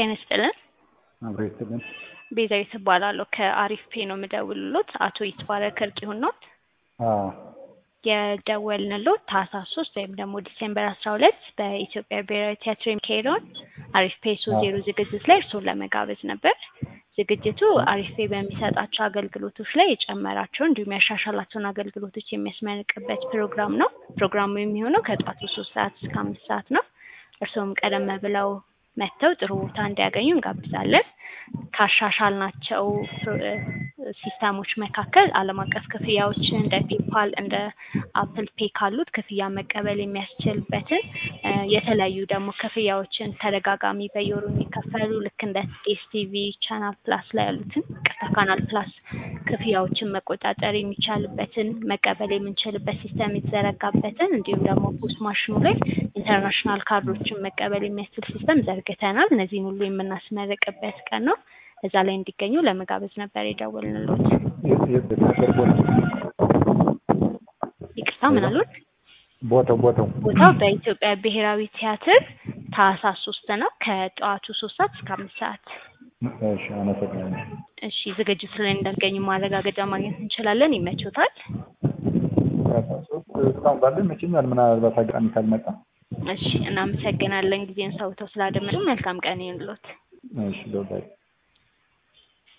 ጤና ይስጥልን። አብሮ ይስጥልን። ቤዛዊት እባላለሁ ከአሪፍ ፔ ነው የምደውልሎት። አቶ ይትባረክ እርቂሁን ነው አዎ የደወልንሎት ታህሳስ ሶስት ወይም ደግሞ ዲሴምበር አስራ ሁለት በኢትዮጵያ ብሔራዊ ቲያትር የሚካሄደውን አሪፍ ፔ ሶስት ዜሮ ዝግጅት ላይ እርስዎን ለመጋበዝ ነበር። ዝግጅቱ አሪፍ ፔ በሚሰጣቸው አገልግሎቶች ላይ የጨመራቸውን እንዲሁም ያሻሻላቸውን አገልግሎቶች የሚያስመርቅበት ፕሮግራም ነው። ፕሮግራሙ የሚሆነው ከጠዋቱ ሶስት ሰዓት እስከ አምስት ሰዓት ነው። እርስዎም ቀደም ብለው መጥተው ጥሩ ቦታ እንዲያገኙ እንጋብዛለን። ካሻሻልናቸው ሲስተሞች መካከል ዓለም አቀፍ ክፍያዎችን እንደ ፔፓል እንደ አፕል ፔ ካሉት ክፍያ መቀበል የሚያስችልበትን የተለያዩ ደግሞ ክፍያዎችን ተደጋጋሚ በየወሩ የሚከፈሉ ልክ እንደ ኤስቲቪ ቻናል ፕላስ ላይ ያሉትን ቅርታ ካናል ፕላስ ክፍያዎችን መቆጣጠር የሚቻልበትን መቀበል የምንችልበት ሲስተም የተዘረጋበትን እንዲሁም ደግሞ ፖስት ማሽኑ ላይ ኢንተርናሽናል ካርዶችን መቀበል የሚያስችል ሲስተም ዘርግተናል። እነዚህን ሁሉ የምናስመርቅበት ቀን ነው። እዛ ላይ እንዲገኙ ለመጋበዝ ነበር የደወልንሎት። የት ቦታ ይቅርታ ምን አሉት? ቦታው ቦታው ቦታው በኢትዮጵያ ብሔራዊ ቲያትር ታህሳስ ሶስት ነው ከጠዋቱ ሶስት ሰዓት እስከ አምስት ሰዓት። እሺ አመሰግናለሁ። እሺ ዝግጅቱ ላይ እንደሚገኙ ማረጋገጫ ማግኘት እንችላለን። ይመቾታል? እስካሁን ባለ ይመቸኛል። ምናልባት አጋጣሚ ካልመጣ እሺ እናመሰግናለን። ጊዜን ሰውተው ስላደመጡ መልካም ቀን ይሁንልዎት። እሺ በባይ